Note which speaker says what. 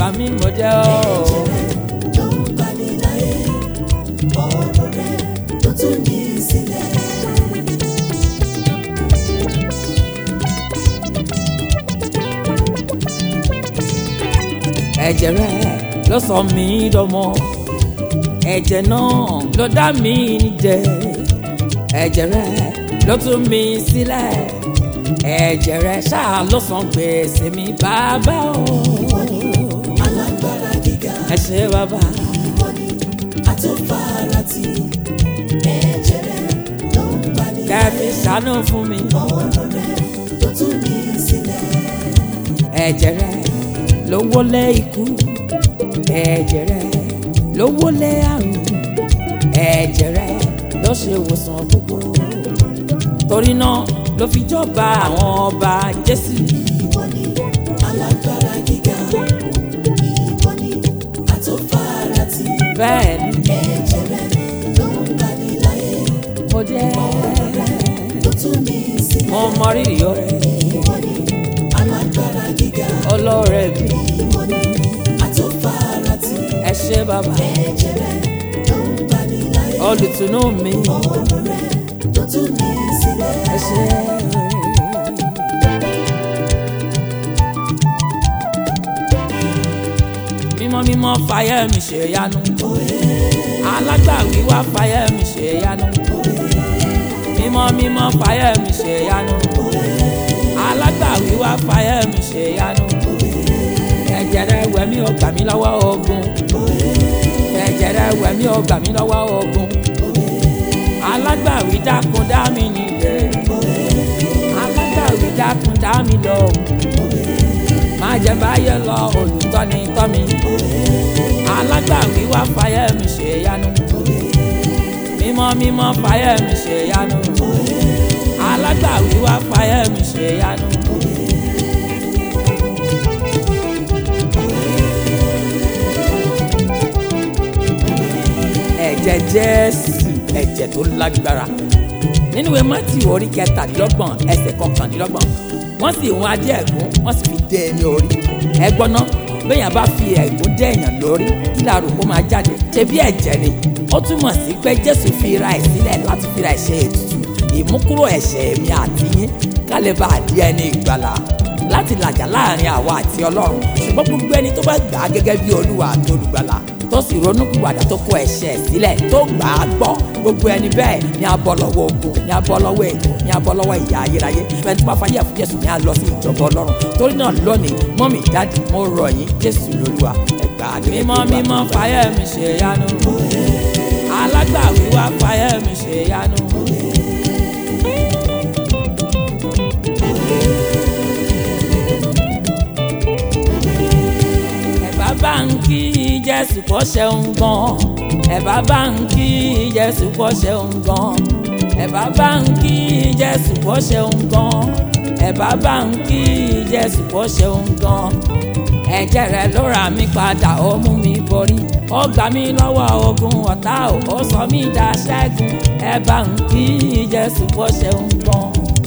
Speaker 1: gbà mí mo jẹ́ ọ́.
Speaker 2: ló ń gbani láyé ọ̀rọ̀ rẹ ló tún ní sílẹ̀.
Speaker 1: ẹ̀jẹ̀ rẹ ló sọ mí dọmọ ẹ̀jẹ̀ náà ló dá mi nídẹ ẹ̀jẹ̀ rẹ ló tú mi sílẹ̀ ẹ̀jẹ̀ rẹ ṣáà ló san gbèsè mi bàbá o
Speaker 2: alágbára gíga
Speaker 1: ẹ ṣé bàbá
Speaker 2: ìwọ ni àtúnfàràtì ẹ̀jẹ̀ rẹ ló ń gbani
Speaker 1: kẹfì ṣàánú fún mi
Speaker 2: ọ̀rọ̀ rẹ ló tún ní sílẹ̀.
Speaker 1: ẹ̀jẹ̀ rẹ ló wọlé ikú ẹ̀jẹ̀ rẹ ló wọlé àrùn ẹ̀jẹ̀ rẹ ló ṣe ìwòsàn gbogbo torí náà ló fi jọba àwọn ọba Jésù
Speaker 2: ìwọ ni alágbára gíga ìwọ ni àtúnfàràtì
Speaker 1: bẹ́ẹ̀ ni
Speaker 2: ẹ̀jẹ̀ rẹ ló ń gbani láyé
Speaker 1: mo jẹ́
Speaker 2: ló tún ní sílẹ̀.
Speaker 1: mo mọ rírì ọrẹ
Speaker 2: ìwọ ni alágbára gíga
Speaker 1: ọlọ́rẹ̀ mi
Speaker 2: ìwọ ni àtúnfàràtì
Speaker 1: ẹ ṣé bàbá
Speaker 2: ẹ̀jẹ̀ rẹ ló ń gbani láyé
Speaker 1: olùtùnú mi
Speaker 2: ọ̀rọ̀ rẹ ló tún ní sílẹ̀.
Speaker 1: ẹ ṣé. mímọ́ mímọ́ fàyẹ́ mi ṣe yanu alágbàwí wá fàyẹ́ mi ṣe yanu mímọ́ mímọ́ fàyẹ́ mi ṣe yanu alágbàwí wá fàyẹ́ mi ṣe yanu ẹ̀jẹ̀ rẹ̀ wẹ̀ mí ó gbà mí lọ́wọ́ ogun ẹ̀jẹ̀ rẹ̀ wẹ̀ mí ó gbà mí lọ́wọ́ ogun alágbàwí dákun dá mi nílẹ̀ alágbàwí dákun dá mi lóhùn má jẹ́ báyẹ̀ lọ olùtọ́ni tọ́ mi alágbàwí wá fàyẹ́ mi ṣe yanu mímọ́ mímọ́ fàyẹ́ mi ṣe yanu alágbàwí wá fàyẹ́ mi ṣe yanu. ẹ̀jẹ̀ Jésù ẹ̀jẹ̀ tó lágbára nínú ìwé mátì orí kẹtàdínlọ́gbọ̀n ẹsẹ̀ kọkàndínlọ́gbọ̀n wọ́n sì hun adé ẹ̀gún wọ́n sì fi dé e ní orí ẹgbọ́n náà béèyàn bá fi ẹ̀gún dé èèyàn lórí kí làrú kó máa jáde ṣe bí ẹ̀jẹ̀ ni ó túmọ̀ sí pé Jésù fi ra ẹ̀ sílẹ̀ láti fi ra ẹ̀ṣẹ̀ ètùtù ìmúkúrò ẹ̀ṣẹ̀ èmi àti yín ká lè bá a di ẹni ìgbàlà láti làjà láàrin àwa àti Ọlọ́run ṣùgbọ́n gbogbo ẹni tó bá gbà á gẹ́gẹ́ bí Olúwa àti olùgbàlà tó sì ronúpìwàdà tó kó ẹ̀ṣẹ̀ sílẹ̀ tó gbà á gbọ́ gbogbo ẹni bẹ́ẹ̀ ni a bọ́ lọ́wọ́ ogun ni a bọ́ lọ́wọ́ ètò ni a bọ́ lọ́wọ́ ìyà ayérayé ẹni tó bá fayé ẹ̀fún Jésù ni a lọ sí ìjọba Ọlọ́run torí náà lónìí mọ́mì dáàdì mo rọ̀ yín Jésù lolúwa ẹgbà mímọ́ mímọ́ fayé mi ṣe yanu alágbàwí wá fayé mi ṣe yanu. ẹ̀bá bá ń kí Jésù kó ṣeun gan ẹ̀bá bá ń kí Jésù kó ṣeun gan ẹ̀bá bá ń kí Jésù kó ṣeun gan ẹ̀bá bá ń kí Jésù kó ṣeun gan ẹ̀jẹ̀ rẹ̀ ló rà mí padà ó mú mi borí ó gbà mí lọ́wọ́ ogun ọ̀tá ò ó sọ mí dá ṣẹ́gun ẹ bá ń kí Jésù kó ṣeun gan.